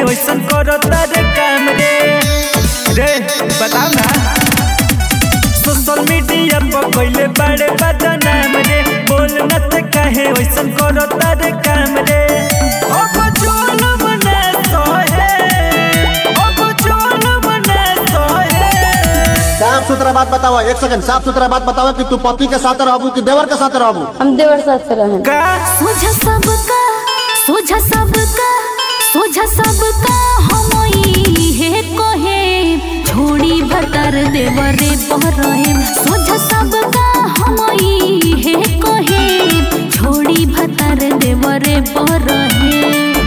वैसन करता रे काम रे रे बताओ ना सोशल मीडिया पर कइले बड़े बदनाम रे बोल न त काहे वैसन करता रे काम रे अब चोल बने सोहे अब चोल बने सोहे साफ सुथरा बात बताओ एक सेकंड साफ सुथरा बात बताओ कि तू पति के साथ रहबू कि देवर के साथ रहबू हम देवर साथ से रहें का सोझा सबका सोझा सबका सोझा सबका हमई हे कहे छोड़ी भतर देवरे बहरहे सोझा सबका हमई हे कहे छोड़ी भतर देवरे बहरहे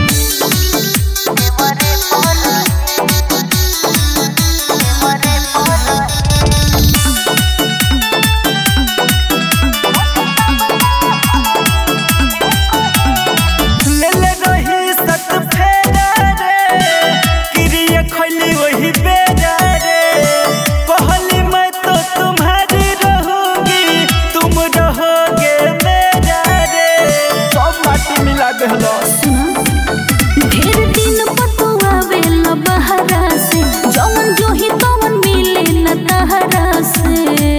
ले ले रही सत फेरा रे क्रिया खोली वही बेरा रे कहली मैं तो तुम्हारी रहूंगी तुम रहोगे मेरा रे सब माटी मिला देहलो ढेर दिन पतुआ वेल बहरा से जवन जोही तवन मिले न तहरा से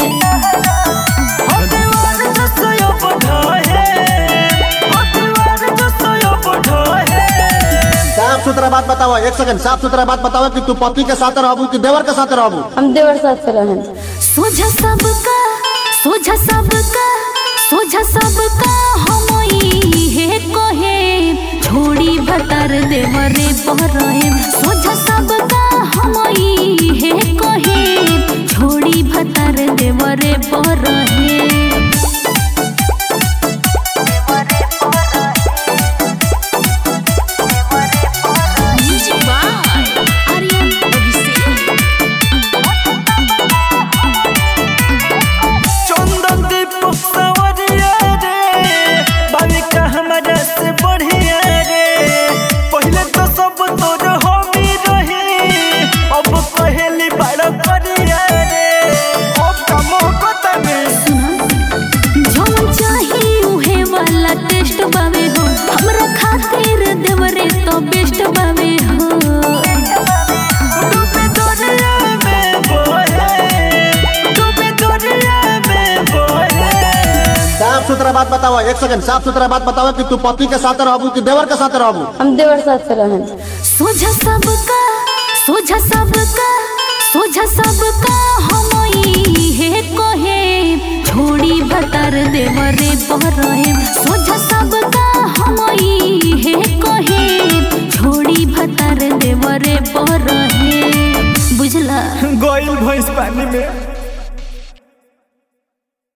हदवार जसयो बढ़े हदवार जसयो बढ़े साफ सुथरा बात बताओ एक सेकंड साफ सुथरा बात बताओ कि तू पति के साथ रहबू कि देवर के साथ रहबू हम देवर साथ से रहें सोझा सबका सोझा सबका सोझा सबका हमई हे कहे छोड़ी भतर देवरे बहरहे सोझा सबका हमई हे कहे छोड़ी भतर देवरे बहरहे Music by Aryan Abhishek. चंदन दीप सवरिया रे बालिका हमारा से बढ़िया रे पहले तो सब तोर होमी रही अब कहेली बड़ करिया रे अब कम होता में जौन चाही उहे वाला टेस्ट बावे हो हमरा खातिर देवरे तो बेस्ट बावे हो डूबे दरिया में बोहे डूबे दरिया में बोहे साफ सुथरा बात बताओ एक सेकंड साफ सुथरा बात बताओ कि तू पति के साथ रहबू कि देवर के साथ रहबू हम देवर साथ से रहें सोझा सबका सोझा सबका सोझा सबका हमई हे कहे छोड़ी भतर देवरे बहरहे सोझा सबका हमई हे कहे छोड़ी भतर देवरे बहरहे बुझला गोइल भैंस पानी में